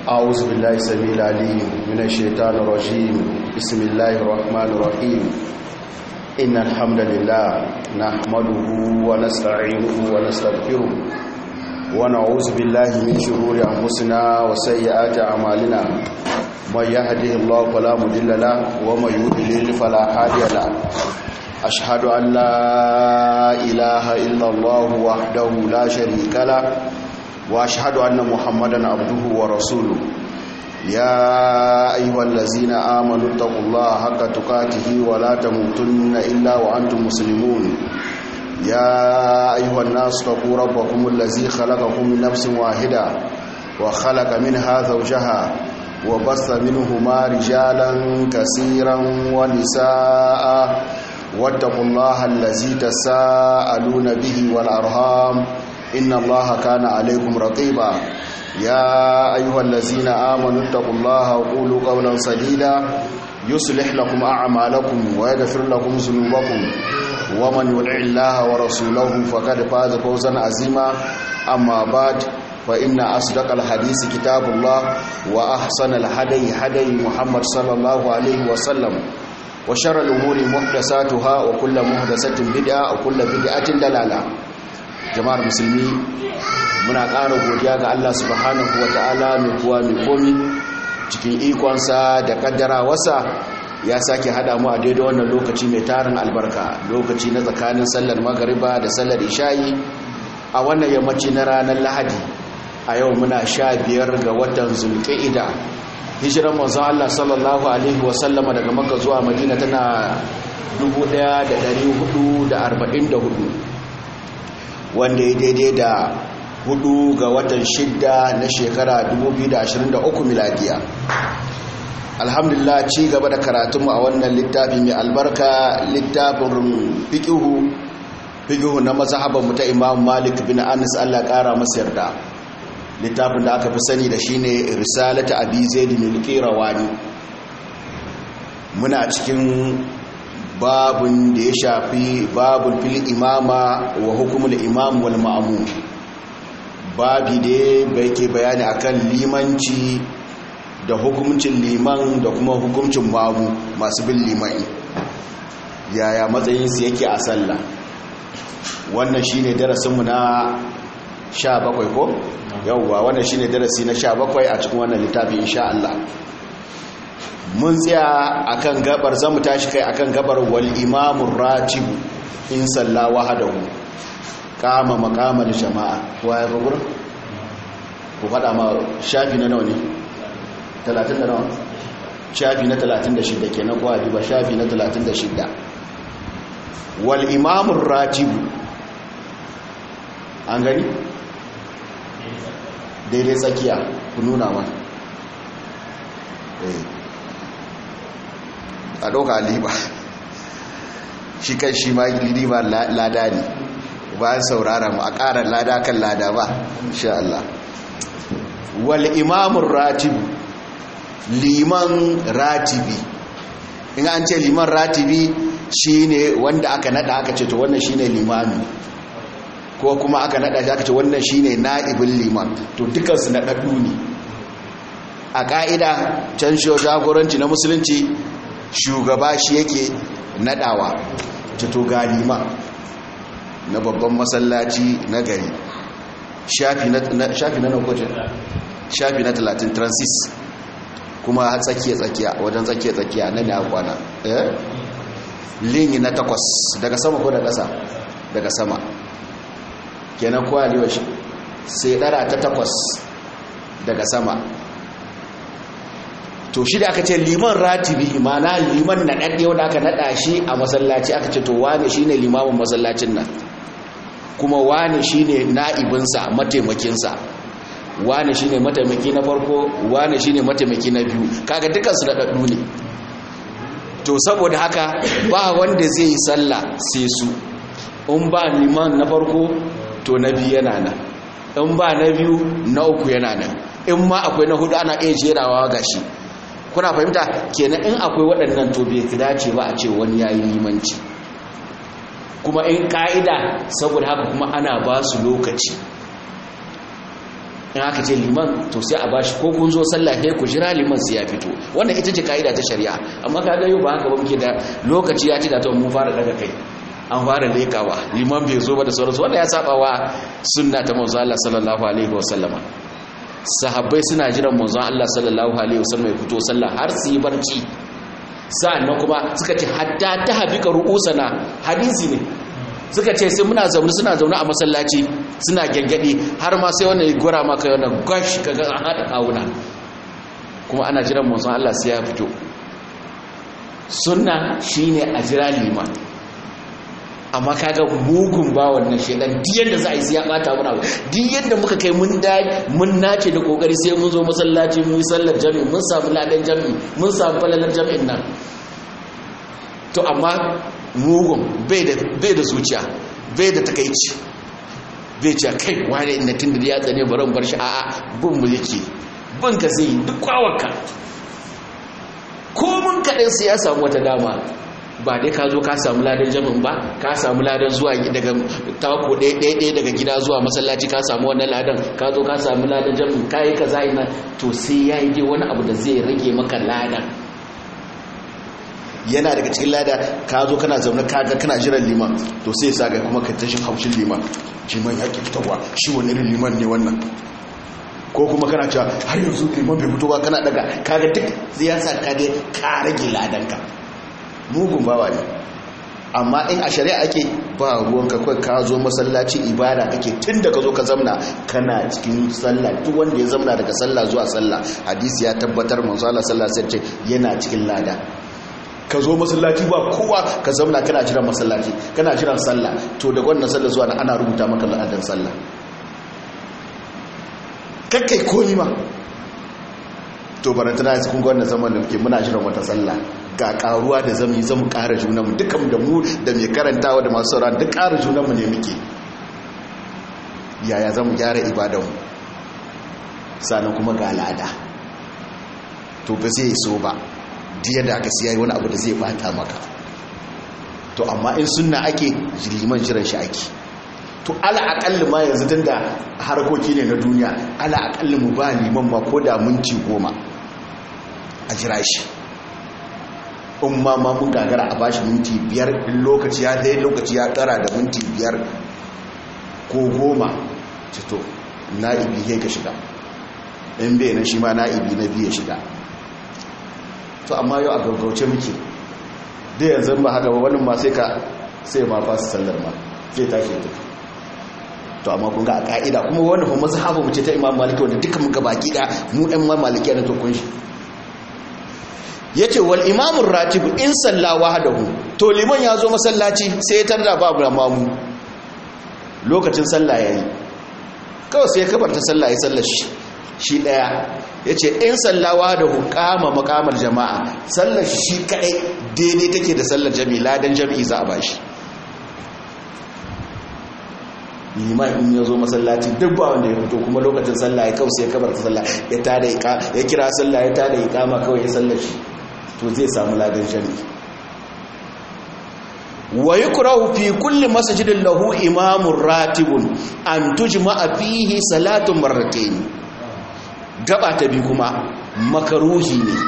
أعوذ بالله السميع العليم من الشيطان الرجيم بسم الله الرحمن الرحيم إن الحمد لله نحمده ونستعينه ونستغفره ونعوذ بالله من شرور أنفسنا وسيئات أعمالنا من يهده الله فلا مضل له ومن يضلل فلا هادي له أشهد أن لا إله إلا الله وحده لا شريك له واشهد ان محمدا عبده ورسوله يا ايها الذين امنوا اتقوا الله حق تقاته ولا تموتن الا وانتم مسلمون يا ايها الناس اتقوا ربكم الذي خلقكم من نفس واحده وخلق منها زوجها وبث منهما رجالا كثيرا ونساء واتقوا الله الذي تساءلون به والارham إن الله كان عليكم رقيبا يا أيها الذين آمنوا اتقوا الله وقولوا قولا سديدا يصلح لكم أعمالكم ويغفر لكم ذنوبكم ومن يطع الله ورسوله فقد فاز فوزا عظيما أما بعد فإن أصدق الحديث كتاب الله وأحسن الهدي هدي محمد صلى الله عليه وسلم وشر الأمور محدثاتها وكل محدثة بدعة وكل بدعة دلالة jama'ar musulmi muna ƙara godiya ga Allah subhanahu wa ta'ala mai kuwa mai komi cikin ikonsa da kaddara wasa ya sake hada mu a daidai wannan lokaci mai tarin albarka lokaci na tsakanin sallar magariba da sallar ishayi a wannan yammaci na ranar lahadi a yau muna sha biyar ga watan zulƙa'ida hijiran manzon Allah sallallahu alaihi wasallama daga maka zuwa madina tana 1444 wanda ya daidai da hudu ga watan shidda na shekara 2023 miladiya alhamdulillah ci gaba da karatunmu a wannan littafi mai albarka littafin fikihu fikihu na mazhabanmu ta imam malik bin anis allah kara masa yarda littafin da aka fi sani da shine risalata abi zaid bin qirawani muna cikin babun da ya shafi babun fil imama wa hukumul imam wal ma'mum babi da bai ke bayani akan limanci da hukumcin liman da kuma hukumcin mamu masu bin limani yaya matsayinsu yake a sallah wannan shine darasinmu na 17 ko yauwa wannan shine darasi na 17 a cikin wannan littafi insha Allah mun tsaya akan gabar zamu tashi kai akan gabar wal imamur ratib in salla wahdahu kama maqamal jama'a waye gugur ku fada ma shafi na nawa ne 30 da nawa shafi na 36 kenan ko ba shafi na 36 wal imamur ratib an gani daidai tsakiya ku nuna ma eh a ɗauka liba shi kan shi ma liba lada ne bayan saurara mu a ƙarar lada kan lada ba sha Allah wal imamun ratibu liman ratibi in an ce liman ratibi shine wanda aka nada aka ce to wannan shine limami ko kuma aka nada shi aka ce wannan shine na'ibin liman to dukansu naɗaɗɗu ne a ƙa'ida can shi jagoranci na musulunci shugaba shi yake nadawa to galima na babban masallaci na gari shafi na naukoci shafi na 30 transis kuma tsakiya-tsakiya wajen tsakiya-tsakiya na ne a kwana linyi na takwas daga sama ko da ƙasa daga sama kenan kowa liwa shi sai ɗara ta takwas daga sama to shi da aka ce liman ratibi mana liman na ɗaɗɗe wanda aka naɗa shi a masallaci aka ce to wane shi ne limamin masallacin nan kuma wane shi ne na'ibinsa mataimakinsa wane shi ne mataimaki na farko wane shi ne mataimaki na biyu kaga dukansu da ɗaɗɗu ne to saboda haka ba wanda zai yi sallah sai su in ba liman na farko to na biyu yana nan in ba na biyu na uku yana nan in ma akwai na hudu ana iya jerawa gashi kuna fahimta kenan in akwai waɗannan to bai dace ba a ce wani yayi limanci kuma in ka'ida saboda haka kuma ana ba su lokaci in aka ce liman to sai a bashi ko kun zo sallah sai ku jira liman sai ya fito wannan ita ce kaida ta shari'a amma kaga yau ba haka ba muke da lokaci ya ci da to mun fara daga kai an fara lekawa liman bai zo ba da sauransu wanda ya saba wa sunna ta manzo Allah sallallahu alaihi wasallama sahabbai suna jiran manzon Allah sallallahu alaihi wasallam ya fito sallah har su yi barci sa'annan kuma suka ce hatta ta habika ru'usana hadisi ne suka ce sai muna zaune suna zaune a masallaci suna gengedi har ma sai wannan gura maka wannan gash kaga an hada kawuna kuma ana jiran manzon Allah sai ya fito sunna shine a jira liman amma kaga mugun ba wannan shedan duk yanda za a yi sai ya bata muna duk yanda muka kai mun da mun nace da kokari sai mun zo masallaci mun yi sallar jami'i mun samu ladan jami'i mun samu falalar jami'in nan to amma mugun bai da bai da zuciya bai da takeici bai ce kai wani inda tun da ya tsane baran bar shi a'a bin mu yake bin ka zai duk kwawanka ko mun kaɗai sai ya samu wata dama ba dai ka zo ka samu ladan jami'in ba ka samu ladan zuwa daga tako ɗaya daga gida zuwa masallaci ka samu wannan ladan ka zo ka samu ladan jami'in ka yi ka zai na to sai ya yi wani abu da zai rage maka ladan yana daga cikin lada ka zo kana zaune kaga kana jiran liman to sai sa ga kuma ka tashin haushin liman liman ya ke fitowa shi wani irin liman ne wannan ko kuma kana cewa har yanzu liman bai fito ba kana daga kaga duk siyasa ka dai ka rage ladanka mugun bawa ne amma in a shari'a ake ba ruwanka kawai ka zo masallaci ibada kake tun da ka zo ka zamna kana cikin sallah duk wanda ya zamna daga sallah zuwa sallah hadisi ya tabbatar manzo Allah sallallahu alaihi wasallam yana cikin lada ka zo masallaci ba kowa ka zamna kana jiran masallaci kana jiran sallah to daga wannan sallah zuwa ana rubuta maka ladan sallah kakkai komi ma to barantana yanzu kun ga wannan zaman da muke muna jiran wata sallah ga karuwa da zamu yi zamu ƙara junanmu dukan da mu da mai karantawa da masu sauran duk ƙara junanmu ne muke yaya zamu gyara ibadanmu sannan kuma ga lada to ba zai so ba diya da aka siya wani abu da zai bata maka to amma in sunna ake liman jiran shi ake to ala akalli ma yanzu tun da harkoki ne na duniya ala akalli mu ba liman ma ko da minti goma a jira shi in ma ma mun gagara a bashi minti biyar in lokaci ya dai lokaci ya kara da minti biyar ko goma cito na'ibi ya ka shiga in bai na shi ma na'ibi na biya shiga to amma yau a gaggauce muke da yanzu ba haka ba wani ma sai ka sai ma fasa sallar ma sai tashi tafi to amma kun ga a ka'ida kuma wannan kuma mazhabu mu ce ta Imam Maliki wanda duka mun baki da mu ɗan ma Maliki ne to kun shi yace wal imamur ratib in salla wahdahu to liman ya zo masallaci sai ya tarda babu mamu lokacin sallah yayi kawai sai ya kabarta sallah ya sallar shi shi daya yace in salla wahdahu qama maqamar jama'a sallar shi kadai daidai take da sallar jami'i ladan jami'i za a bashi liman in ya zo masallaci duk ba wanda ya fito kuma lokacin sallah ya kawo sai ya kabar ta sallah ya tada ya kira sallah ya tada iqama kawai ya sallar shi to zai samu ladan jami'i wa yukrahu fi kulli masjidin lahu imamun ratibun an tujma'a fihi salatun marratayn gaba ta bi kuma makaruhi ne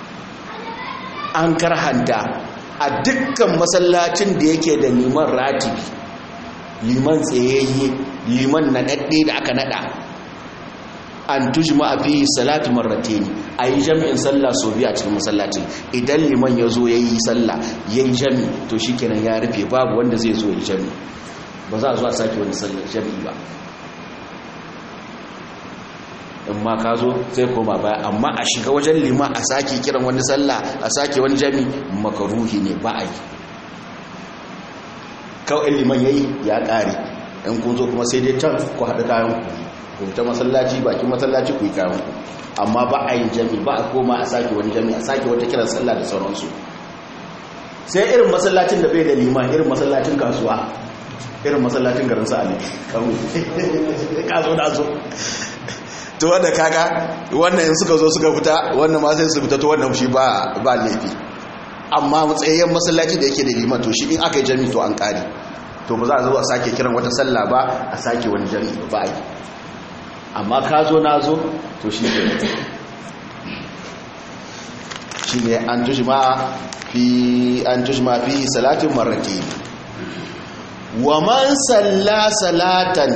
an karhanta a dukkan masallacin da yake da liman ratibi liman tsayayye liman naɗaɗɗe da aka naɗa an tujma a fi salatu marrate ne a yi jami'in sallah so biya cikin masallacin idan liman ya zo ya yi sallah ya yi jami to shi kenan ya rufe babu wanda zai zo ya jami ba za a zuwa sake wani sallar jami ba in ma ka zo sai koma baya amma a shiga wajen liman a sake kiran wani sallah a sake wani jami makaruhi ne ba a yi kawai liman yayi ya kare in kun zo kuma sai dai can ku haɗa kayan ku ta masallaci bakin masallaci ku yi kayan ku amma ba a yin jami ba a koma a sake wani jami a sake wata kiran sallah da sauransu sai irin masallacin da bai da liman irin masallacin kasuwa irin masallacin garin sa ne kawai ka zo da zo to wanda kaga wannan in suka zo suka fita wannan ma sai su fita to wannan shi ba ba laifi amma matsayayyen masallaci da yake da liman to shi in aka yi jami to an kare to ba za a zo a sake kiran wata sallah ba a sake wani jami ba yi amma ka zo na zo to shi ke shi ne an tushima fi an tushima fi salatin marrati wa man salla salatan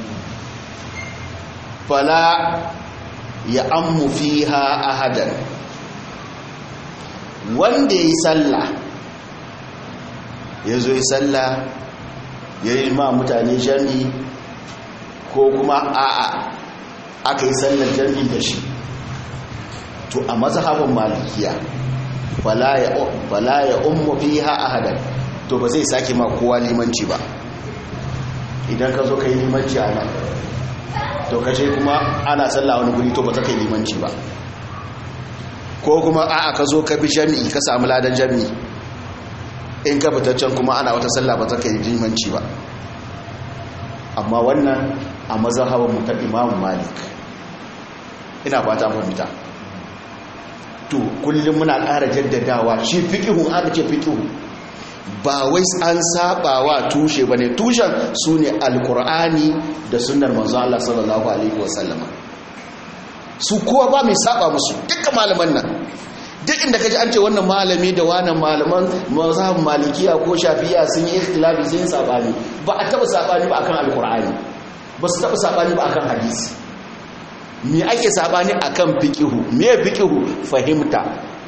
fala ya ammu fiha ahadan wanda yi salla ya zo yi salla ya yi ma mutane jami ko kuma a'a aka yi sallar jami da shi to a mazhabin malikiya fala ya ummu fiha ahadan to ba zai sake ma kowa limanci ba idan ka zo ka yi limanci a nan to kace kuma ana sallah wani guri to ba za ka yi limanci ba ko kuma a'a ka zo ka bi jami'i ka samu ladan jami'i in ka fitaccen kuma ana wata sallah ba za ka yi limanci ba amma wannan a mazhabin mu ta Imam Malik ina fata fahimta to kullum muna ƙara jaddadawa shi fiqhu aka ce fiqhu ba wai an saba wa tushe bane tushen sune alqur'ani da sunnar manzo Allah sallallahu alaihi wasallama su kowa ba mai saba musu dukkan malaman nan duk inda kaji an ce wannan malami da wannan malaman mazhabin malikiya ko shafi'a sun yi ikhtilafi sun yi sabani ba a taba sabani ba akan alqur'ani ba su taba sabani ba akan hadisi me ake sabani akan fiqihu me fiqihu fahimta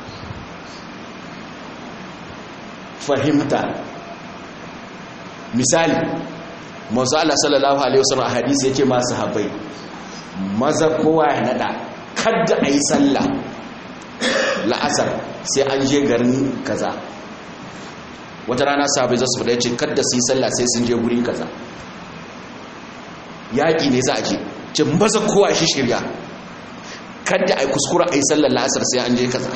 fahimta misali manzo Allah sallallahu alaihi wasallam a hadisi yake ma sahabbai maza kowa ya nada kadda ayi sallah la'asar sai an je garin kaza wata rana sahabbai za su fada yace kadda su yi sallah sai sun je guri kaza yaƙi ne za a je ce maza kowa shi shirya kadda a yi kuskura a yi sallar la'asar sai an je kaza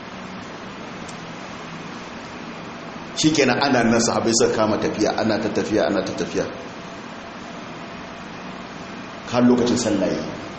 shi kenan ana nan sahabai suka kama tafiya ana ta tafiya ana ta tafiya har lokacin sallaye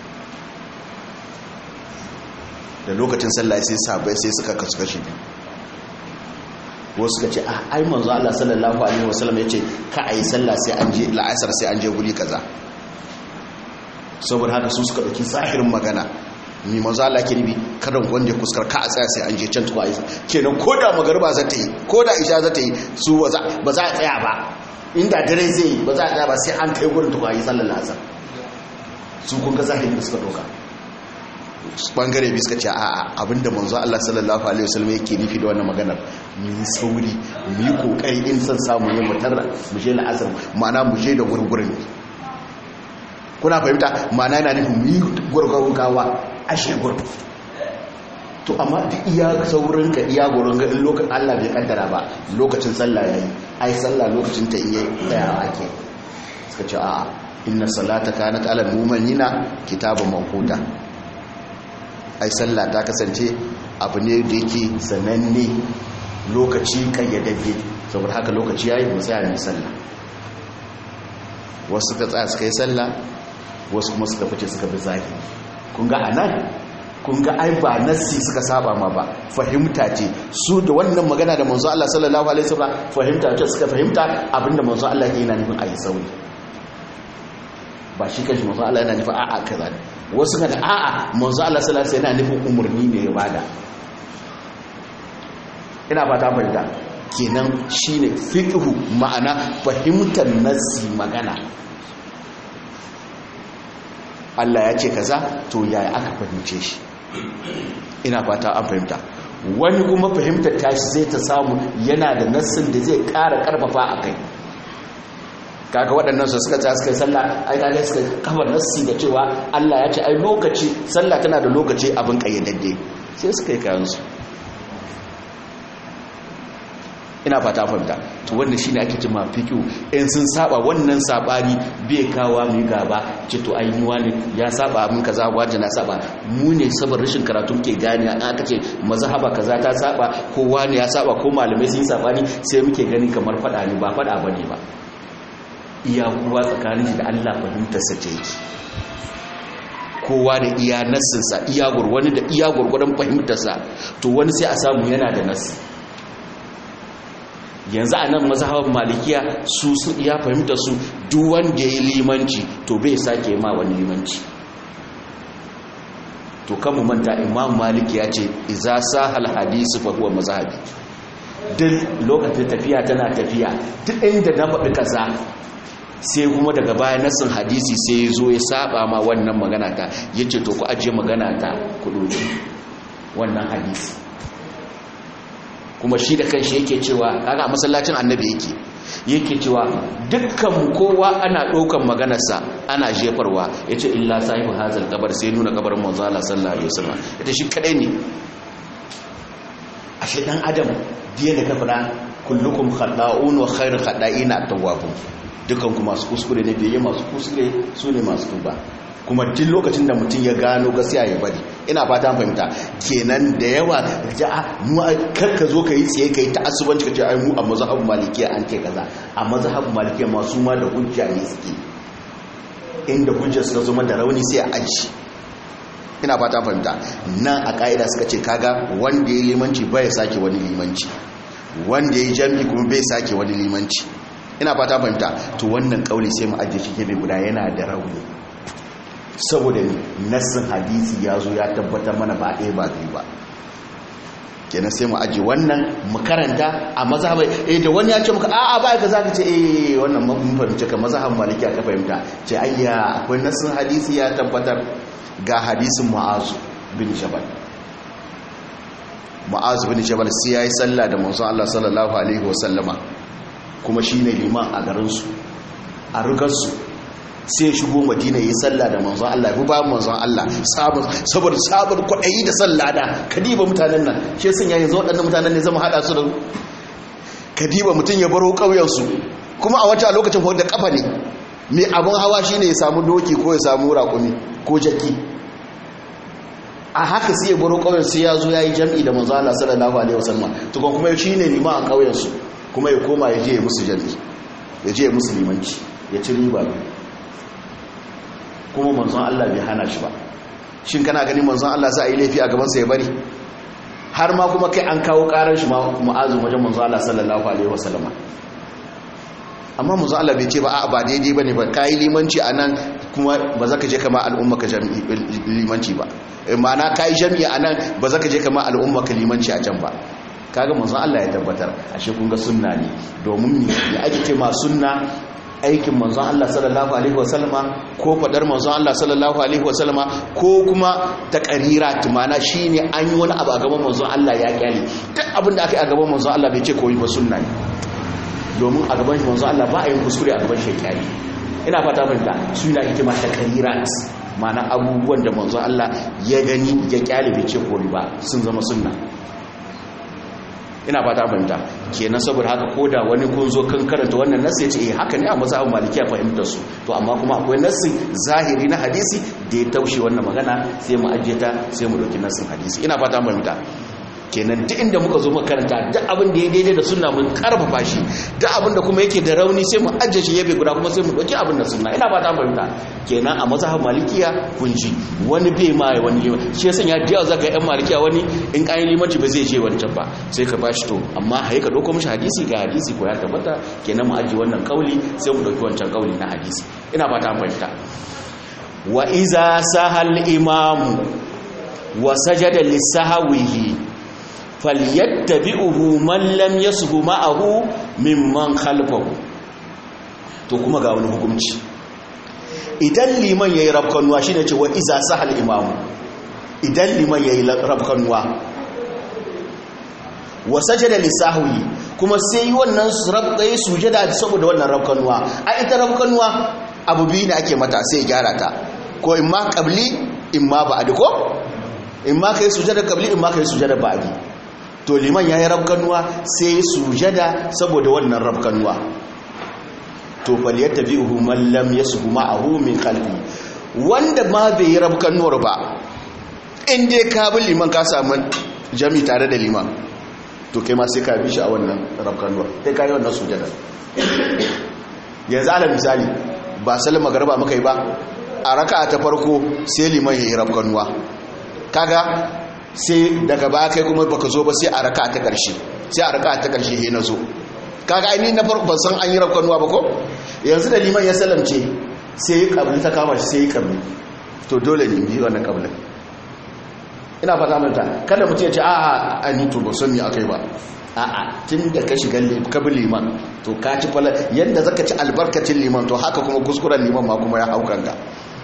da lokacin sallaye sai sahabai sai suka kasu kashi biyu wasu suka ce a ai manzo Allah sallallahu alaihi wasallam ya ce ka a yi sallah sai an je la'asar sai an je guri kaza saboda haka su suka ɗauki zahirin magana ni manzo Allah ke ribi kada wanda kuskar ka a tsaya sai an je can tuwa isa kenan ko da magariba za ta yi ko da isha za ta yi su ba za a tsaya ba inda dare zai yi ba za a tsaya ba sai an kai gurin tuwa yi sallar asar su kun ga zahirin da suka ɗauka bangare bi suka ce a abinda manzo Allah sallallahu alaihi wasallam yake nufi da wannan maganar mu yi sauri mu yi kokari in san samu ne mu tarra mu je la'asar ma'ana mu je da gurgurin kuna fahimta ma'ana yana nufin mu yi gurgurun gawa ashe gurgu to amma duk iya saurin ka iya gurin ga in lokacin Allah bai kaddara ba lokacin sallah yayi ai sallah lokacin ta iya tsayawa ake suka ce a inna salata kanat alal mu'minina kitaban mawquta ai sallah ta kasance abu ne da yake sananne lokaci kayyadadde saboda haka lokaci yayi mu tsaya mu sallah wasu suka tsaya suka yi sallah wasu kuma suka fice suka bi zahiri kun ga anan kun ga ai ba nassi suka saba ma ba fahimta ce su da wannan magana da manzo Allah sallallahu alaihi wasallam fahimta ce suka fahimta abinda manzo Allah yake yana nufin ayi sauri ba shi kanshi manzo Allah yana nufin a'a kaza ne wasu ga a'a manzo Allah sallallahu alaihi wasallam yana nufin umurni ne ya bada ina fata fahimta kenan shine fiqhu ma'ana fahimtar nassi magana Allah ya ce kaza to yaya aka fahimce shi ina fata an fahimta wani kuma fahimtar tashi zai ta samu yana da nassin da zai ƙara ƙarfafa a kai kaga waɗannan su suka tsaya suka yi sallah ai kaga suka kafa nassi da cewa Allah ya ce ai lokaci sallah tana da lokaci abin kayyadadde sai suka yi kayan su ina fata fahimta to wannan shine ake cewa fiqhu in sun saba wannan sabani bai kawa mu gaba ce to ai ni wani ya saba mun kaza waje na saba mu ne saboda rashin karatu muke gani an aka ce mazhaba kaza ta saba ko wani ya saba ko malamai sun sabani sai muke gani kamar fada ne ba fada bane ba iya kuwa tsakanin shi da Allah fahimtar sa ce yake kowa da iya nassinsa iya gurwani da iya gurgurdan fahimtarsa to wani sai a samu yana da nassi yanzu a nan mazhabar malikiya su ya fahimta su duk wanda ya yi limanci to bai sake ma wani limanci to kan mu manta imam malik ya ce iza sahal hadisi fa huwa mazhabi duk lokacin tafiya tana tafiya duk inda na faɗi kaza sai kuma daga baya nassin hadisi sai ya zo ya saba ma wannan magana ta yace to ku ajiye magana ta ku doki wannan hadisi kuma shi da kanshi yake cewa kaga masallacin annabi yake yake cewa dukkan kowa ana ɗaukan maganarsa ana jefarwa ya ce illa sahibu hazal kabar sai nuna kabarin manzo Allah sallallahu alaihi wasallam ita shi kadai ne a shi dan adam diya da kafara kullukum khata'un wa khairu khata'ina at-tawwabun dukkan ku masu kuskure ne biye masu kuskure su ne masu tuba kuma duk lokacin da mutum ya gano gaskiya ya bari ina fata fahimta kenan da yawa ja mu karka zo ka yi tsaye ka yi ta'assubanci ka ce ai mu a mazhabin malikiya an ce kaza a mazhabin malikiya masu ma da hujja ne suke inda hujjar suka zama da rauni sai a aji ina fata fahimta nan a ka'ida suka ce kaga wanda ya limanci bai sake wani limanci wanda ya jami kuma bai sake wani limanci ina fata fahimta to wannan kauli sai mu ajiye shi gefe guda yana da rauni saboda nassin hadisi ya zo ya tabbatar mana ba ɗaya ba biyu ba kenan sai mu aji wannan mu karanta a mazhabai eh da wani ya ce muka a'a ba ka zaka ce eh wannan mun fahimci ka mazhaban maliki aka fahimta ce ayya akwai nassin hadisi ya tabbatar ga hadisin mu'azu bin jabal mu'azu bin jabal sai yayi sallah da manzon Allah sallallahu alaihi wasallama kuma shine liman a garin su a rugar su sai ya shigo madina yi sallah da manzon Allah ya ba manzon Allah saboda sabar kwaɗayi da sallah da kadiba mutanen nan shi sun yayin zo waɗannan mutanen ne zama haɗa su da kadiba mutum ya baro ƙauyensu kuma a wata lokacin da kafa ne mai abin hawa shi ne ya samu doki ko ya samu raƙumi ko jaki a haka sai ya baro ƙauyen sai ya zo ya yi jam'i da manzon Allah sallallahu alaihi wasallam tukun kuma shi ne lima a ƙauyensu kuma ya koma ya je ya musu jam'i ya je ya musu limanci ya ci riba kuma manzon Allah bai hana shi ba shin kana gani manzon Allah za a yi laifi a gabansa ya bari har ma kuma kai an kawo karar shi ma'azu wajen manzon Allah sallallahu alaihi wasallama amma manzon Allah bai ce ba a ba daidai bane ba kai limanci anan kuma ba za ka je kama al'umma ka limanci ba ma'ana kai jami'i anan ba za ka je kama al'umma ka limanci a can ba kaga manzon Allah ya tabbatar ashe kun ga sunna ne domin me ake ce ma sunna aikin manzon Allah sallallahu alaihi wasallama ko fadar manzon Allah sallallahu alaihi wasallama ko kuma taqarirat mana shine an yi wani abu a gaban manzon Allah ya kyale duk abin da aka yi a gaban manzon Allah bai ce koyi ba sunna ne domin a gaban manzon Allah ba a yin kuskure a gaban shi kyale ina fata fahimta suna ake ma taqarirat mana abubuwan da manzon Allah ya gani ya kyale bai ce koyi ba sun zama sunna ina fata fahimta kenan saboda haka koda wani kun zo kan karanta wannan nassi yace eh haka ne a mazhabin malikiya fahimtar su to amma kuma akwai nassi zahiri na hadisi da ya taushe wannan magana sai mu ajiye ta sai mu dauki nassin hadisi ina fata fahimta kenan duk inda muka zo muka karanta duk abin da ya daidai da sunna mun karfafa shi duk abin da kuma yake da rauni sai mu ajiye shi yabe guda kuma sai mu dauki abin da sunna ina fata fahimta kenan a mazhabin malikiya kun ji wani bai ma wani liman shi yasa ya diya zaka yan malikiya wani in kayan limanci ba zai je wancan ba sai ka bashi to amma haye ka dauko mishi hadisi ga hadisi ko ya tabbata kenan mu ajiye wannan kauli sai mu dauki wancan kauli na hadisi ina fata fahimta wa iza sahal imamu wa sajada lisahwihi falyattabi'uhu man lam yashu ma'ahu mimman khalfahu to kuma ga wani hukunci idan liman yayi rabkanuwa shine cewa iza sahal imam idan liman yayi rabkanuwa wa sajada lisahwi kuma sai wannan rabkai sujada saboda wannan rabkanuwa a ita rabkanuwa abu biyu ne ake mata sai gyara ta ko imma qabli imma ba'di ko imma kai sujada qabli imma kai sujada ba'di to liman ya yi rabkanuwa sai sujada saboda wannan rabkanuwa to falyatta bi uhu mallam ya su ma'ahu min kalbi wanda ma bai yi rabkanuwar ba in dai ka bi liman ka samu jami tare da liman to kai ma sai ka bi shi a wannan rabkanuwar sai ka yi wannan sujada yanzu ala misali ba salin magarba muka yi ba a raka ta farko sai liman ya yi rabkanuwa kaga sai daga ba kai kuma baka zo ba sai a raka ta ƙarshe sai a raka ta ƙarshe he na zo kaga aini na farko ban san an yi rafkanuwa ba ko yanzu da liman ya salamce sai ya kabli ta kama shi sai ya kabli to dole ne bi wannan kablin ina fata manta kada mutum ya ce a'a a ni to ba san me akai ba a'a tun da ka shiga ka bi liman to ka ci fala yadda zaka ci albarkacin liman to haka kuma kuskuren liman ma kuma ya hau kanka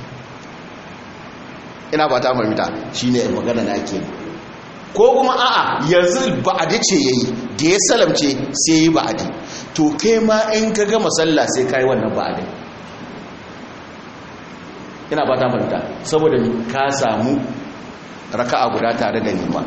ina ba ta mamita shine magana na ke ko kuma a'a yanzu ba'adi ce yayi da ya salamce sai yi ba'adi to kai ma in ka gama sallah sai kai wannan ba'adi ina ba ta mamita saboda ka samu raka'a guda tare da liman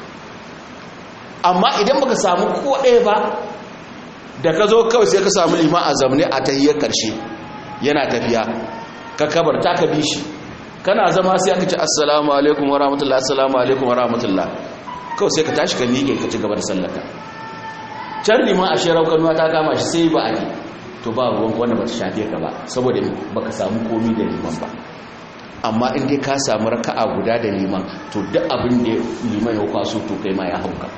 amma idan baka samu ko ɗaya ba da ka zo kawai sai ka samu liman a zamne a tahiyar ƙarshe yana tafiya ka kabarta ka bi shi kana zama sai aka ce assalamu alaikum wa rahmatullah assalamu alaikum wa rahmatullah kawai sai ka tashi ka miƙe ka ci gaba da sallaka can liman a shirar kanuwa ta kama shi sai ba a yi to ba ruwan wanda ba ta shafe ka ba saboda baka samu komi da liman ba amma in dai ka samu raka'a guda da liman to duk abin da liman ya kwaso to kai ma ya hauka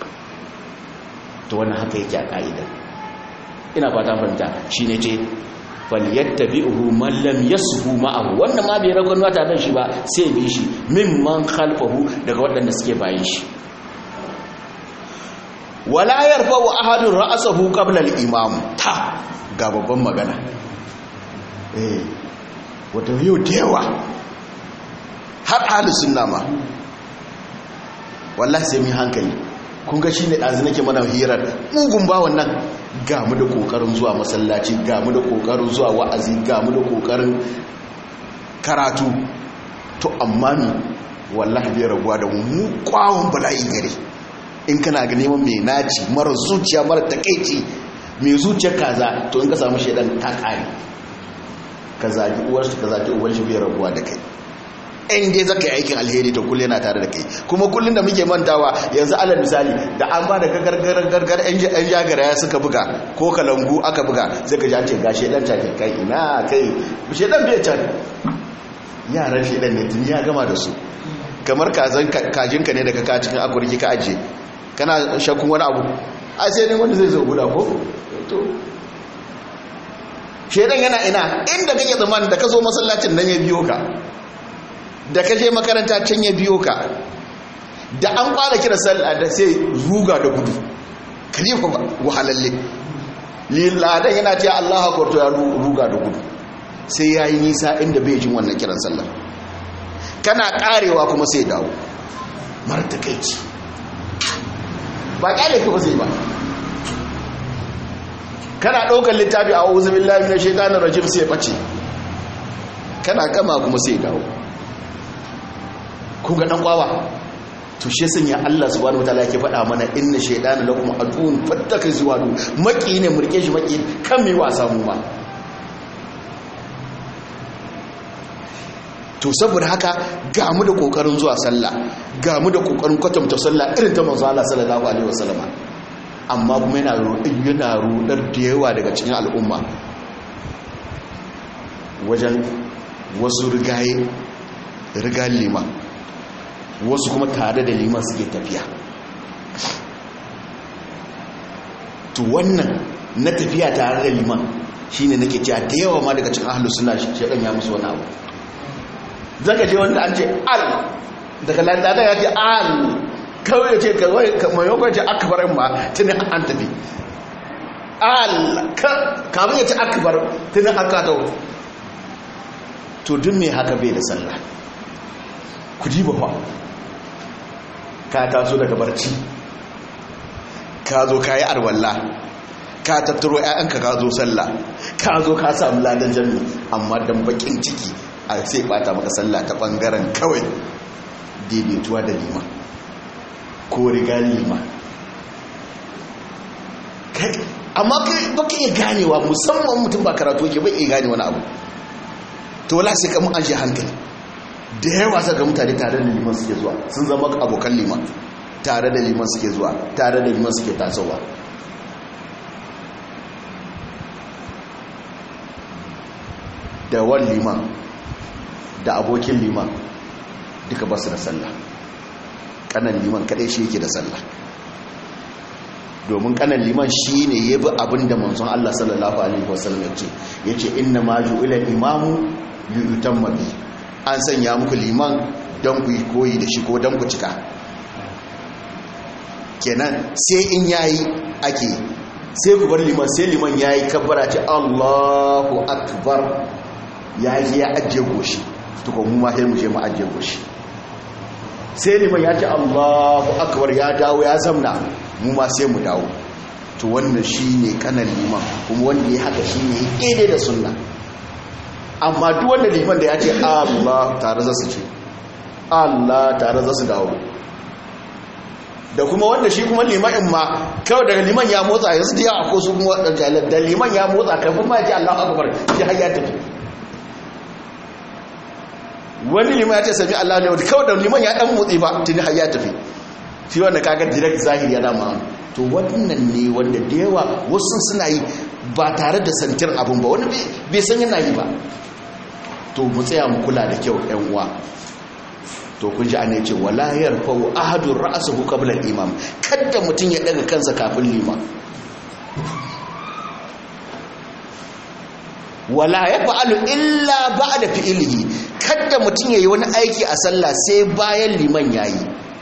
to wannan haka yake a ka'ida ina fata fahimta shine ce falyattabi'uhu man lam yashu ma'ahu wannan ma bai ragon wata dan shi ba sai bi shi mimman khalfahu daga waɗanda suke bayan shi wala yarfa'u ahadun ra'sahu qabla al-imam ta ga babban magana eh wato yau da yawa har ahli sunna ma wallahi sai mu hankali kun ga shine dazu nake mana hirar mugun ba wannan ga mu da kokarin zuwa masallaci ga mu da kokarin zuwa wa'azi ga mu da kokarin karatu to amma ni wallahi bai raguwa da mu kwawon bala'i gare in kana ga neman mai naci mara zuciya mara takeici mai zuciyar kaza to in ka samu shedan ta kare ka zagi uwarsa ka zagi uwar shi bai raguwa da kai in dai zaka yi aikin alheri to kullum yana tare da kai kuma kullum da muke mantawa yanzu alal misali da an ba da gargar gargar yan jagara ya suka buga ko kalangu aka buga sai ka ji an ce ga shedan take kai ina kai shedan bai can yaran shedan ne tun ya gama da su kamar kazan kajinka ne da ka ka cikin akurki ka aje kana shakkun wani abu a sai ne wanda zai zo guda ko to shedan yana ina inda kake zaman da ka zo masallacin nan ya biyo ka da ka je makaranta can ya biyo ka da an fara kira sallah da sai ruga da gudu kalifa wahalalle lilladan yana ce Allah akbar to ya ruga da gudu sai yayi nisa inda bai jin wannan kiran sallah kana karewa kuma sai dawo martakaici ba kyale ka ba sai ba kana ɗaukar littafi a wuzu billahi na shaitanin rajim sai ɓace kana gama kuma sai dawo ku ga ɗan ƙwawa to shi sun ya Allah subhanahu wataala yake faɗa mana inna shaytana lakum aduwwun fattaka zuwadu maki ne murke shi maki kan mai wasa mu ma to saboda haka ga mu da kokarin zuwa sallah ga mu da kokarin kwatanta sallah irin ta manzo Allah sallallahu alaihi wasallama amma kuma yana yana rudar da yawa daga cikin al'umma wajen wasu rigaye riga liman wasu kuma tare da liman suke tafiya to wannan na tafiya tare da liman shine nake cewa da yawa ma daga cikin ahlus sunna shedan ya musu wani abu zaka je wanda an ce al daga landada ya ce al kawai ya ce kawai mai yankon ce akbar ma tuni an tafi al kamar ya ce akbar tuni aka tau to duk mai haka bai da sallah ku ji ba ka taso daga barci ka zo ka yi arwalla ka tattaro 'ya'yanka ka zo sallah ka zo ka samu ladan jami amma don bakin ciki a sai bata maka sallah ta bangaren kawai daidaituwa da lima ko riga lima amma baka iya ganewa musamman mutum ba karatu ke bai iya gane wani abu to wala sai kamun an shi hankali da yawa saka mutane tare da liman suke zuwa sun zama abokan liman tare da liman suke zuwa tare da liman suke tasowa da wan liman da abokin liman duka basu da sallah kanan liman kadai shi yake da sallah domin kanan liman shi ne ya bi abin da manzon Allah sallallahu alaihi wasallam ya ce ya ce inna ma ju'ila imamu liyutamma bi an sanya muku liman don ku yi koyi da shi ko don ku cika kenan sai in yayi ake sai ku bar liman sai liman yayi kabbara ce Allahu akbar ya je ya ajiye goshi tuko mu ma sai mu je mu ajiye goshi sai liman ya ce Allahu akbar ya dawo ya zamna mu ma sai mu dawo to wannan shine kanan liman kuma wanda ya haka shine kede da sunna amma duk wanda liman da ya ce Allah tare za su ce Allah tare za su dawo da kuma wanda shi kuma limanin ma kawai daga liman ya motsa yanzu da yawa ko su kuma waɗanda da liman ya motsa kafin ma ji Allah akbar shi har ya tafi wani liman ya ce sami Allah ne kawai da liman ya dan motsi ba tuni har ya tafi shi wanda kaga direct zahiri ya dama to wannan ne wanda da yawa wasu suna yi ba tare da santir abun ba wani bai san yana yi ba to mu tsaya mu kula da kyau yan uwa to kun ji ana ce wala yarfa'u ahadun ra'suhu qabla al-imam kada mutun ya daga kansa kafin liman wala yaf'alu illa ba'da fi'lihi kada mutun yayi wani aiki a sallah sai bayan liman yayi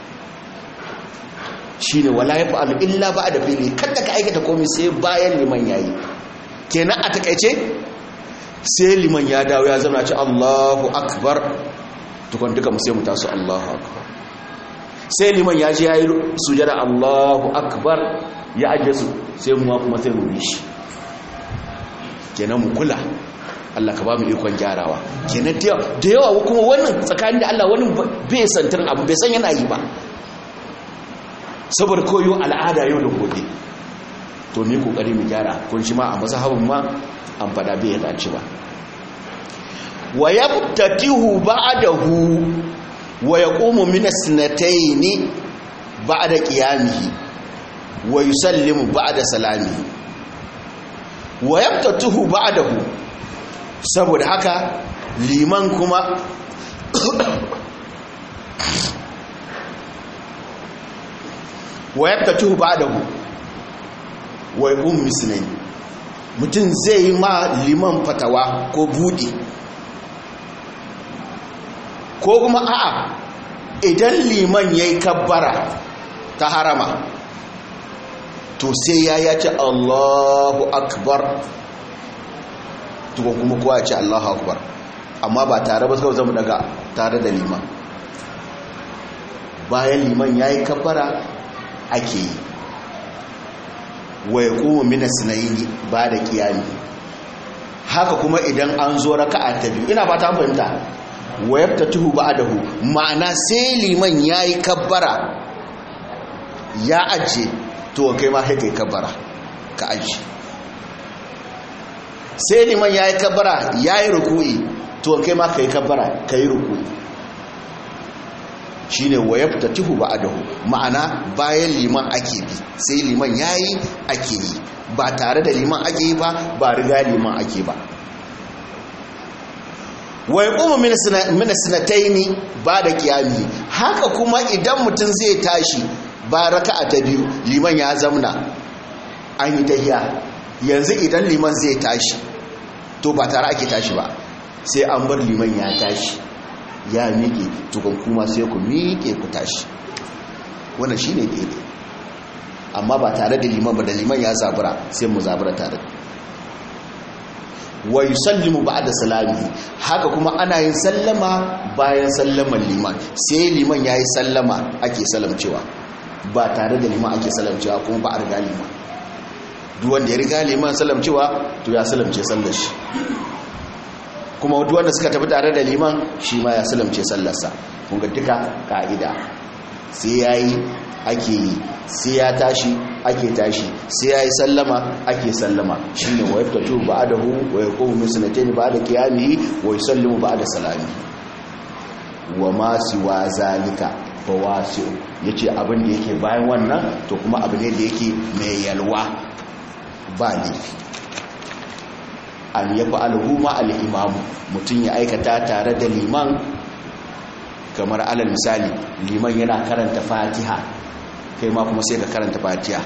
shine wala yaf'alu illa ba'da fi'lihi kada ka aikata komai sai bayan liman yayi kenan a takeice sai liman ya dawo ya zama ce Allahu akbar tukun duka mu sai mu taso Allahu akbar sai liman ya je yayi sujada Allahu akbar ya aje su sai mu kuma sai mu bi shi kenan mu kula Allah ka ba mu ikon gyarawa kenan da yawa kuma wannan tsakanin da Allah wani bai santar abu bai san yana yi ba saboda koyo al'ada yau da gobe to mu kokari mu gyara kun shi ma a mazhabin ma an fada bai dace ba wa yabtatihu ba'dahu wa yaqumu min as-sanatayn ba'da qiyamihi wa yusallimu ba'da salamihi wa yabtatihu ba'dahu saboda haka liman kuma wa yabtatihu ba'dahu wa yaqumu misnayn mutum zai yi ma liman fatawa ko buɗe ko kuma a'a idan liman ya yi kabbara ta harama to sai ya ya ce allahu akbar tukun kuma kowa ya ce allahu akbar amma ba tare ba zama daga tare da liman bayan liman ya yi kabbara ake yi wa ya kuma mina sinayi ba da kiyami haka kuma idan an zo raka'a ta biyu ina ba ta fahimta wa yabta tuhu ba adahu ma'ana sai liman ya yi kabbara ya ajiye to kai ma kai kabbara ka ajiye sai liman ya yi kabbara ya yi ruku'i to kai ma ka yi kabbara ka yi ruku'i shine wa yaftatihu ba'dahu ma'ana bayan liman ake bi sai liman yayi ake yi ba tare da liman ake yi ba ba riga liman ake ba wa yaqumu min min sanataini ba'da qiyami haka kuma idan mutum zai tashi ba raka'a ta biyu liman ya zamna an yi tahiya yanzu idan liman zai tashi to ba tare ake tashi ba sai an bar liman ya tashi ya miƙe tukun kuma sai ku miƙe ku tashi wannan shine daidai amma ba tare da liman ba da liman ya zabura sai mu zabura tare wa yusallimu ba'da salami haka kuma ana yin sallama bayan sallaman liman sai liman yayi sallama ake salamcewa ba tare da liman ake salamcewa kuma ba a riga liman duk wanda ya riga liman salamcewa to ya salamce sallar shi kuma duk wanda suka tafi tare da liman shi ma ya salamce sallarsa kun ga duka ka'ida sai yayi ake yi sai ya tashi ake tashi sai yayi sallama ake sallama shine wa yaftatu ba'dahu wa yaqumu min sanatayn ba'da qiyamihi wa yusallimu ba'da salami wa ma siwa zalika fawasi'u yace abin da yake bayan wannan to kuma abu ne da yake mai yalwa ba laifi an ya fa'alhu ma al'imamu mutum ya aikata tare da liman kamar alal misali liman yana karanta fatiha kai ma kuma sai ka karanta fatiha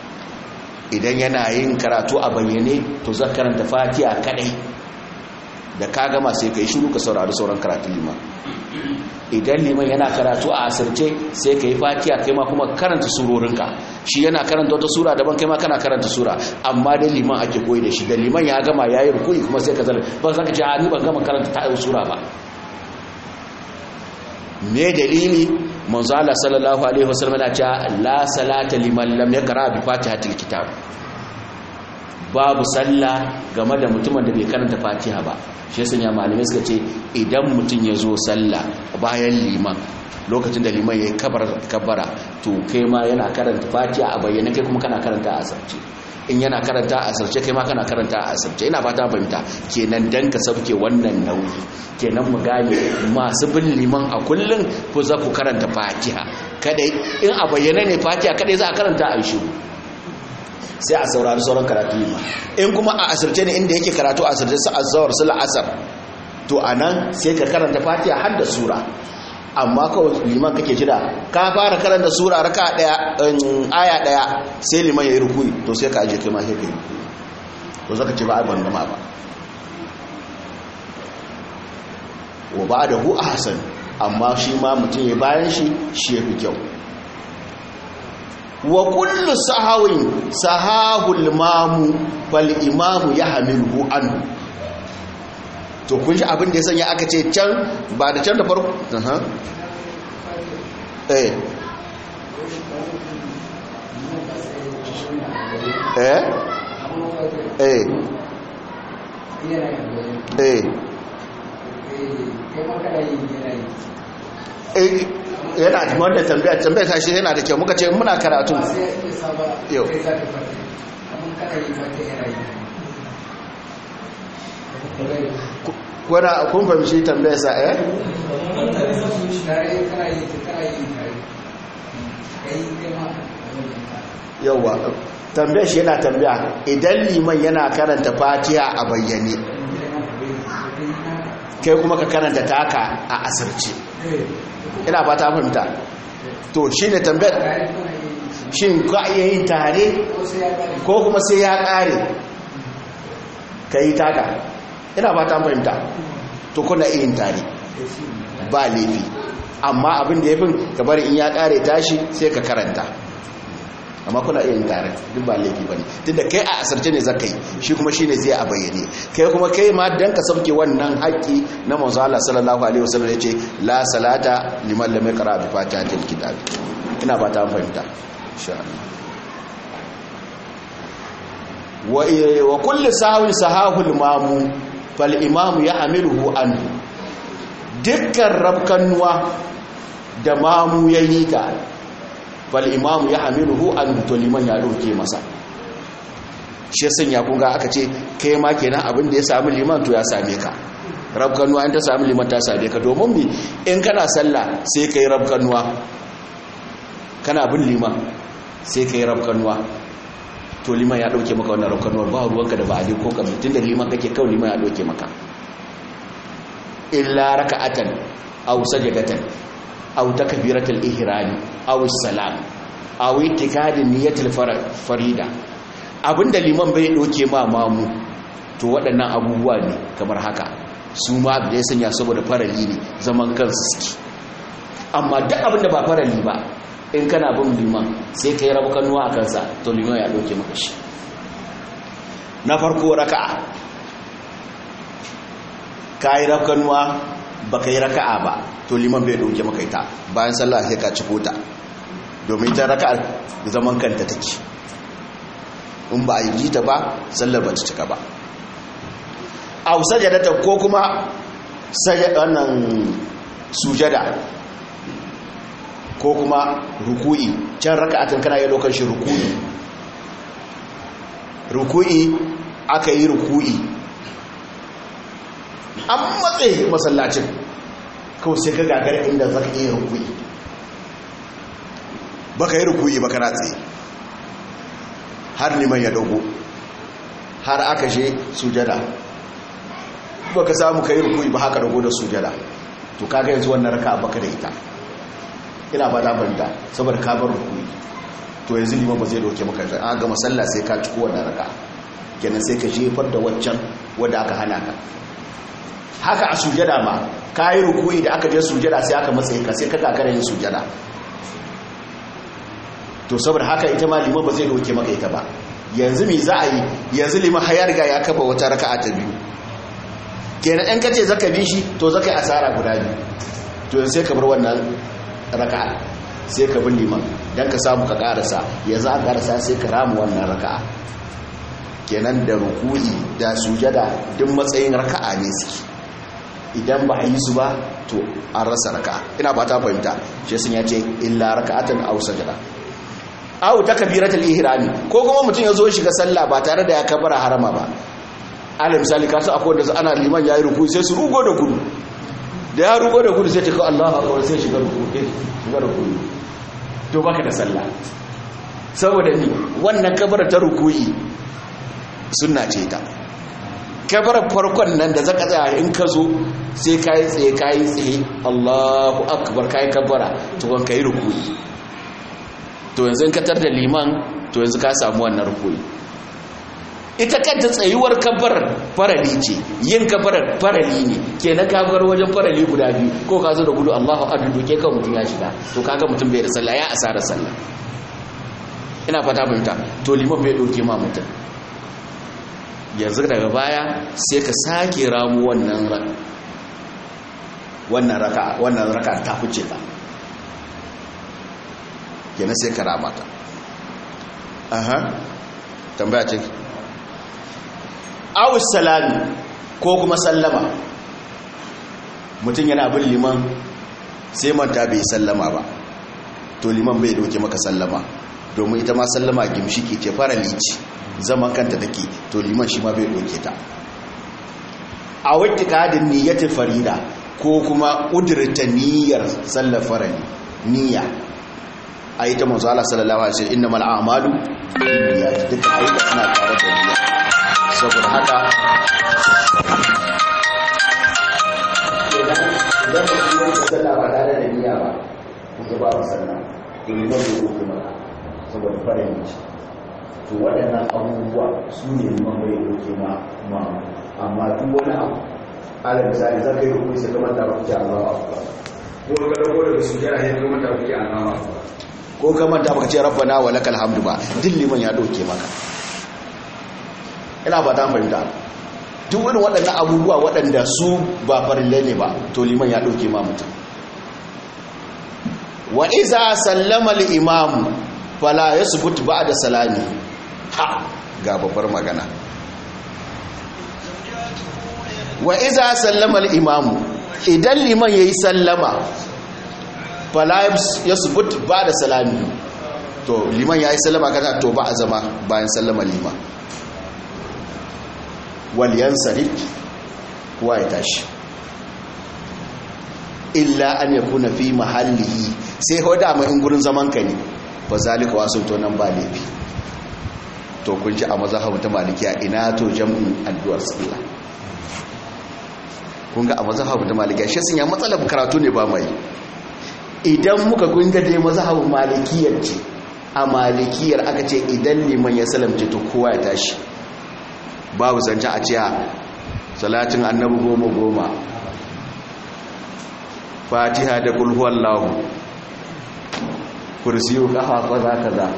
idan yana yin karatu a bayyane to za karanta fatiha kadai da ka gama sai ka yi shiru ka saurari sauran karatun liman idan liman yana karatu a asirce sai ka yi fatiya kai ma kuma karanta surorinka shi yana karanta wata sura daban kai ma kana karanta sura amma dai liman ake koyi da shi da liman ya gama ya yi rukuni kuma sai ka zala ba za ka ce a ni ban gama karanta ta sura ba me dalili manzo Allah sallallahu alaihi wasallam ya ce la salata liman lam yaqra bi fatihatil kitab babu sallah game da mutumin da bai karanta fatiha ba shi yasa ya malamai suka ce idan mutum ya zo sallah bayan liman lokacin da liman ya kabbara to kai ma yana karanta fatiha a bayyana kai kuma kana karanta a asarce in yana karanta a asarce kai ma kana karanta a asarce ina fata fahimta kenan dan ka sauke wannan nauyi kenan mu gane masu bin liman a kullun ko za ku karanta fatiha kadai in a bayyana ne fatiha kadai za a karanta a shiru sai a saurari sauran karatu ma in kuma a asirce ne inda yake karatu a asirce su azawar su la'asar to a nan sai ka karanta fatiha har da sura amma kawai liman kake jira ka fara karanta sura raka daya aya daya sai liman ya yi rukuni to sai ka aje kai ma sai ka yi to zaka ce ba a ban gama ba wa ba da hu ahsan amma shi ma mutum ya bayan shi shi ya fi kyau wa kullu sahawin sahahul mamu fal imamu yahmiluhu anhu to kun shi abin da ya sanya aka ce can ba da can da farko aha eh eh eh eh eh yana da wanda tambaya tambaya ta shi yana da kyau muka ce muna karatu yau kuna kun fahimci tambaya sa eh yauwa tambaya shi yana tambaya idan liman yana karanta fatiha a bayyane kai kuma ka karanta taka a asirce ina ba ta fahimta to shi ne tambayar shi ka iya yin tare ko kuma sai ya kare ka yi taka ina ba ta fahimta to kuna iya yin tare ba laifi amma abin da ya fi gabar in ya kare tashi sai ka karanta amma kuna iya yin tare duk ba laifi ba ne tunda kai a asarce ne zaka yi shi kuma shi ne zai a bayyane kai kuma kai ma dan ka sauke wannan haƙƙi na manzo Allah sallallahu alaihi wasallam yace la salata liman lam yaqra bi fatihatil kitab ina ba ta fahimta insha Allah wa wa kullu sahwin sahahul mamu fal imamu ya'miluhu anhu dukkan rabkanwa da mamu yayi ta fal imamu ya hamiluhu an to liman ya dauke masa shi sanya kun ga aka ce kai ma kenan abin da ya samu liman to ya same ka rabkanuwa in ta samu liman ta same ka domin mi in kana sallah sai kai rabkanuwa kana bin liman sai kai rabkanuwa to liman ya dauke maka wannan rabkanuwar ba ruwanka da ba ali ko kamar tunda liman kake kawai liman ya dauke maka illa raka'atan aw sajadatan aw takbiratul ihrami aw salam aw itikadin niyyatul farida abinda liman bai doke ma mamu to waɗannan abubuwa ne kamar haka su ma da ya sanya saboda farali ne zaman kansu suke amma duk abinda ba farali ba in kana bin liman sai kai rabu kanuwa a kansa to liman ya doke maka shi na farko raka'a ka yi rafkanuwa ba ka yi raka'a ba to liman bai ɗauke maka ita bayan sallah sai ka ciko ta domin ita raka'ar zaman kanta take in ba a yi ta ba sallar ba ta cika ba a sajadata ko kuma wannan sujada ko kuma ruku'i can raka'atin kana yi lokacin ruku'i ruku'i aka yi ruku'i an matse masallacin kawai sai ka gagar inda za ka iya rukui ba ka yi rukui ba ka ratse har neman ya dogo har aka je sujada ba ka samu ka yi rukui ba haka dogo da sujada to kaga yanzu wannan raka baka da ita ina ba damanta saboda ka bar rukui to yanzu liman ba zai doke maka yanzu an ga masalla sai ka ciko wannan raka kenan sai ka jefar da waccan wadda aka hana ka haka a sujada ma kayi ruku'i da aka je sujada sai aka matsayi ka sai ka gagara yin sujada to saboda haka ita ma liman ba zai doke maka ita ba yanzu me za a yi yanzu liman har riga ya kafa wata raka'a ta biyu kenan in kace zaka bi shi to zaka yi asara guda biyu to yanzu sai ka bar wannan raka'a sai ka bi liman dan ka samu ka karasa yanzu a karasa sai ka ramu wannan raka'a kenan da ruku'i da sujada duk matsayin raka'a ne suke idan ba a yi su ba to an rasa raka'a ina ba ta fahimta shi sun ya ce illa raka'atan aw sajada aw takbiratul ihrami ko kuma mutum ya zo shiga sallah ba tare da ya kabara harama ba alal misali kasu akwai wanda ana liman yayi ruku sai su rugo da gudu da ya rugo da gudu sai ta kawo Allahu akbar sai shiga ruku shiga ruku to baka da sallah saboda ni wannan kabara ta rukuyi sunna ce ta kabara farkon nan da zaka tsaya in ka zo sai kai tsaye kai tsaye Allahu akbar kai kabara to kan kai rukuyi to yanzu in ka tar da liman to yanzu ka samu wannan rukuyi ita kanta tsayuwar kabar farali ce yin kabar farali ne kenan ka bar wajen farali guda biyu ko ka zo da gudu Allahu akbar doke kan mutum ya shiga to kaga mutum bai da sallah ya asara sallah ina fata fahimta to liman bai doke ma mutum yanzu daga baya sai ka sake ramu wannan wannan raka wannan raka ta fice ka kenan sai ka rama ta aha tambaya ce awus salami ko kuma sallama mutum yana bin liman sai manta bai sallama ba to liman bai doke maka sallama domin ita ma sallama gimshiki ce fara lici zaman kanta take to liman shi ma bai doke ta a wata kadin niyyatin farida ko kuma ƙudurta niyyar sallar farali niyya a yi ta manzo Allah sallallahu alaihi wasallam innamal a'malu binniyat duka ayyuka suna tare da niyya saboda haka idan idan mutum ya sallah ba tare da niyya ba kuma ba ba sallah to ne ba ko kuma saboda farin ce to waɗannan abubuwa su ne man bai doke ma ma amma duk wani abu ala misali zaka yi rukuni sai kamar da ba ku Allah akbar ko ka dauko daga sujjada sai kamar da ku Allah akbar ko ka manta baka ce rabbana wa lakal hamdu ba duk liman ya doke maka ina ba ta fahimta duk wani waɗannan abubuwa waɗanda su ba farille ne ba to liman ya doke ma mutum wa iza sallama al-imam fala yasbut ba'da salami ha ga babbar magana wa iza sallama al-imam idan liman yayi sallama fala yasbut ba'da salami to liman yayi sallama kaza to ba a zama bayan sallama liman waliyan sarif kuwa ya tashi illa an ya kuna fi mahallihi sai hoda mai in gurin zaman ka ne ba zalika wasu to nan ba laifi to kun ji a mazahabu ta malikiya ina to jam'in addu'ar sallah kun ga a mazahabu ta malikiya shi sun ya matsalar karatu ne ba mai idan muka kunga dai mazahabu malikiyar ce a malikiyar aka ce idan liman ya salamce to kowa ya tashi babu zancen a ciya salatin annabi goma goma fatiha da kulhuwan lahu kursiyu kafa kaza kaza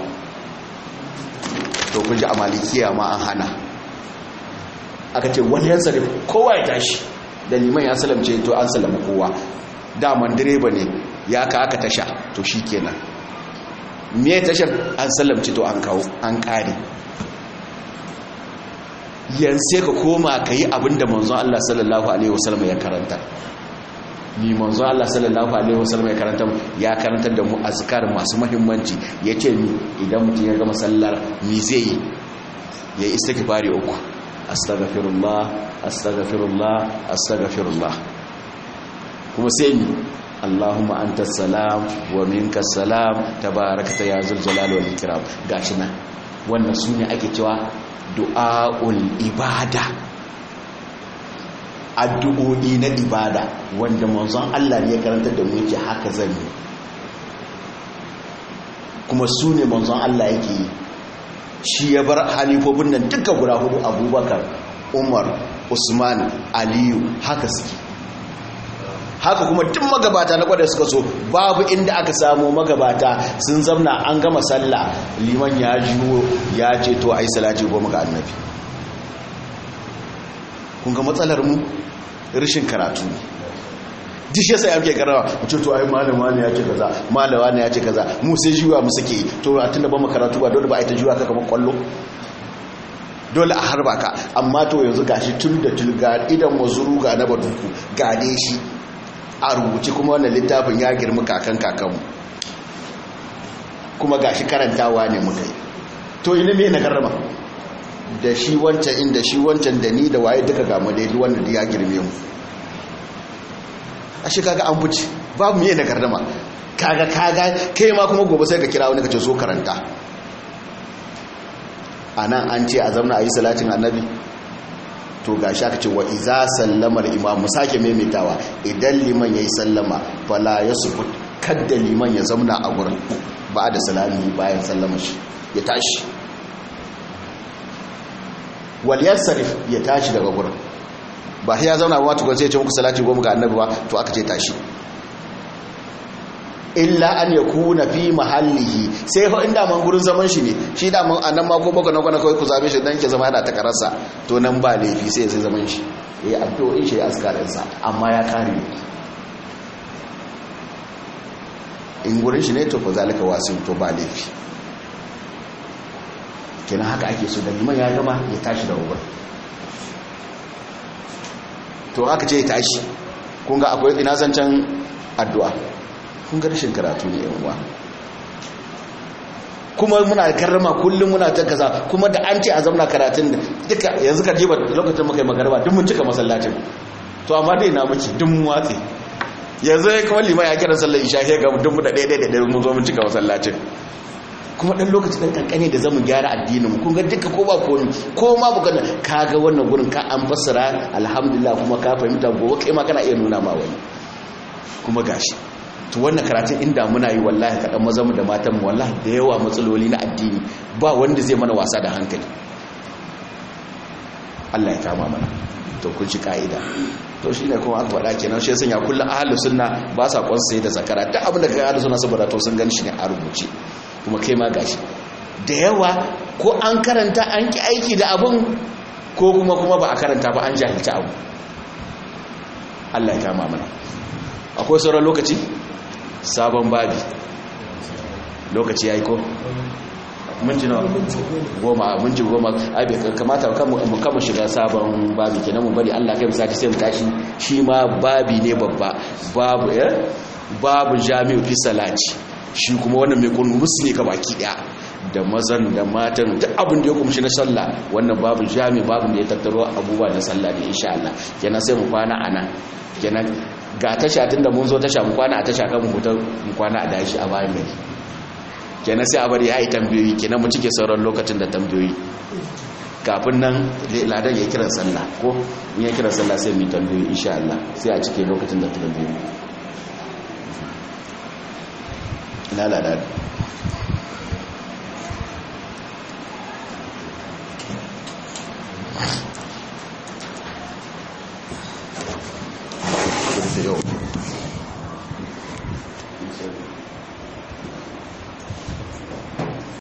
to kunji a malikiya ma an hana aka ce wani yan sarif kowa ya tashi da liman ya salamce to an salama kowa daman direba ne ya ka aka tasha to shi kenan me tashar an salamce to an kawo an kare yanzu ka koma ka yi abinda manzon Allah sallallahu Alaihi wasallam ya karanta ni manzon Allah sallallahu Alaihi wasallam ya karanta ya karantar da mu azkar masu mahimmanci ya ce ni idan mutum ya gama sallar mi zai yi ya yi istighfari uku astaghfirullah astaghfirullah astaghfirullah kuma sai ni Allahumma anta salam wa minka salam tabarakta ya zul jalali wal ikram gashi nan wannan sune ake cewa du'a'ul ibada addu'o'i na ibada wanda manzon Allah ne ya karanta da mu yake haka zan yi kuma su ne manzon Allah yake yi shi ya bar halifofin nan duka guda hudu abubakar umar usman aliyu haka suke haka kuma duk magabata na kwada suka so babu inda aka samu magabata sun zamna an gama sallah liman ya jiwo ya ce to a yi salati goma ga annabi kun ga matsalar mu rashin karatu ne duk shi yasa yake karawa mutum to ai malama ne ya ce kaza malama ne ya ce kaza mu sai jiwa mu suke to a tunda ba mu karatu ba dole ba a yi ta jiwa ka kamar kwallo dole a harba ka amma to yanzu gashi tun da tulga idan mazuru ga na baduku gane shi a rubuce kuma wannan littafin ya girma kakan kakanmu kuma gashi karantawa ne muka yi to ilimi na karrama da shi wancan inda shi wancan da ni da waye duka gamu da yadda wanda ya girme mu a shi kaga an buci babu miye na karrama kaga kaga kai ma kuma gobe sai ka kira wani ka ce so karanta a nan an ce a zamna a yi salatin annabi to ga shi aka ce wa iza sallamar imam sake maimaitawa idan liman ya yi sallama fala ya sufu kadda liman ya zamna a gurin ba da salami bayan sallama shi ya tashi waliyar sarif ya tashi daga gurin ba ya zauna ba tukun sai ya ce muku salati goma ga annabi ba to aka ce tashi illa an ya kuna fi mahallihi sai fa inda man gurin zaman shi ne shi da man anan ma ko baka na kwana kawai ku zabe shi dan ke zama yana takararsa to nan ba laifi sai sai zaman shi yayi addu'o'in shi askarin sa amma ya kare in gurin shi ne to fa zalika wasu to ba laifi kenan haka ake so da liman ya gama ya tashi da wurin to aka ce ya tashi kun ga akwai ina zancen addu'a kun ga rashin karatu ne yan uwa kuma muna karrama kullum muna ta kaza kuma da an ce a zamna karatun da duka yanzu ka jiba lokacin muka yi magarba duk mun cika masallacin to amma dai na miki duk mun watse yanzu ya kawai lima ya kira sallar isha ya ga duk mu da ɗaya ɗaya ɗaya mun zo mun cika masallacin kuma ɗan lokaci ɗan kankane da zamu gyara addinin mu kun ga duka ko ba ko ko ma bukan ka ga wannan gurin ka an fassara alhamdulillah kuma ka fahimta gobe kai ma kana iya nuna ma wani kuma gashi to wannan karatun inda muna yi wallahi kaɗan mazanmu da matanmu wallahi da yawa matsaloli na addini ba wanda zai mana wasa da hankali Allah ya kama mana to kun ci ka'ida to shine kuma aka faɗa kenan shi sanya kullum ahlus sunna ba sa kwansa da zakara duk abin da kai ahlus sunna saboda to sun gani shi ne a rubuce kuma kai ma gashi da yawa ko an karanta an ki aiki da abun ko kuma kuma ba a karanta ba an jahilci abu Allah ya kama mana akwai sauran lokaci sabon babi lokaci ya yi ko? minti na goma minti goma abi kamata mu kama shiga sabon babi kenan mu bari Allah kai misali sai mu tashi shi ma babi ne babba babu eh babu jami'u fi salati shi kuma wannan mai kun musu ne ka baki daya da mazan da matan duk abin da ya kumshi na sallah wannan babu jami babu da ya tattaro abubuwa na sallah ne insha Allah kenan sai mu kwana ana kenan ga tasha tun da mun zo tasha mu kwana a tasha kan mu hutar mu kwana a dashi a bayan gari kenan sai a bari ya yi tambayoyi kenan mu cike sauran lokacin da tambayoyi kafin nan ladan ya kiran sallah ko in ya kiran sallah sai mu yi tambayoyi insha Allah sai a cike lokacin da tambayoyi ina ladan yau